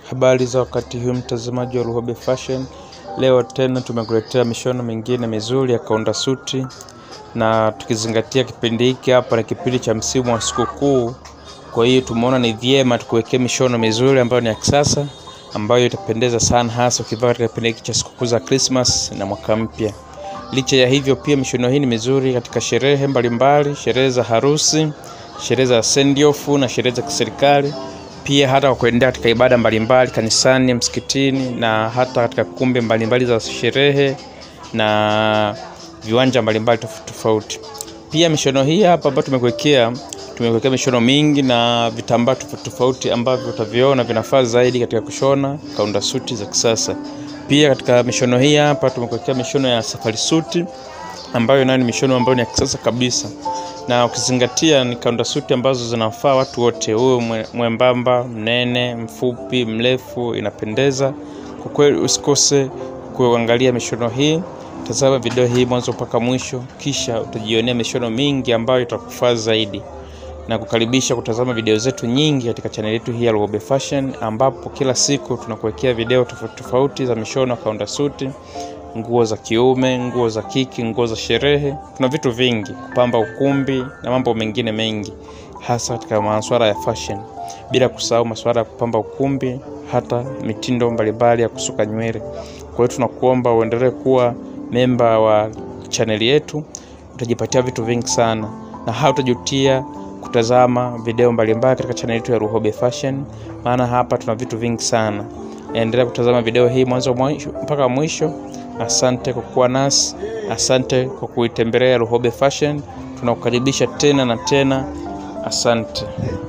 Habari za wakati huu mtazamaji wa Luhobe Fashion. Leo tena tumekuletea mishono mingine mizuri ya kaunda suti, na tukizingatia kipindi hiki hapa ni kipindi cha msimu wa sikukuu, kwa hiyo tumeona ni vyema tukuwekea mishono mizuri ambayo ni ya kisasa ambayo itapendeza sana, hasa ukivaa katika kipindi hiki cha sikukuu za Christmas na mwaka mpya. Licha ya hivyo, pia mishono hii ni mizuri katika sherehe mbalimbali, sherehe za harusi, sherehe za send off na sherehe za kiserikali pia hata kwa kuendea katika ibada mbalimbali kanisani, msikitini na hata katika kumbi mbalimbali za sherehe na viwanja mbalimbali tofauti tofauti. Pia mishono hii hapa ambayo tumekuwekea, tumekuwekea mishono mingi na vitambaa tofauti tofauti ambavyo utaviona vinafaa zaidi katika kushona kaunda suti za kisasa. Pia katika mishono hii hapa tumekuwekea mishono ya safari suti ambayo nayo ni mishono ambayo ni ya kisasa kabisa na ukizingatia ni kaunda suti ambazo zinafaa watu wote, huwe mwembamba, mnene, mfupi, mrefu, inapendeza kwa kweli. Usikose kuangalia mishono hii, tazama video hii mwanzo mpaka mwisho, kisha utajionea mishono mingi ambayo itakufaa zaidi, na kukaribisha kutazama video zetu nyingi katika chaneli yetu hii ya Luhobe Fashion, ambapo kila siku tunakuwekea video tofauti tofauti za mishono kaunda suti nguo za kiume, nguo za kiki, nguo za sherehe. Kuna vitu vingi kupamba ukumbi na mambo mengine mengi, hasa katika masuala ya fashion, bila kusahau masuala ya kupamba ukumbi, hata mitindo mbalimbali ya kusuka nywele. Kwa hiyo tunakuomba uendelee kuwa memba wa chaneli yetu, utajipatia vitu vingi sana na hautajutia kutazama video mbalimbali katika chaneli yetu ya Luhobe Fashion, maana hapa tuna vitu vingi sana. Endelea kutazama video hii mwanzo mpaka mwisho. Asante kwa kuwa nasi, asante kwa kuitembelea Luhobe Fashion. Tunakukaribisha tena na tena, asante.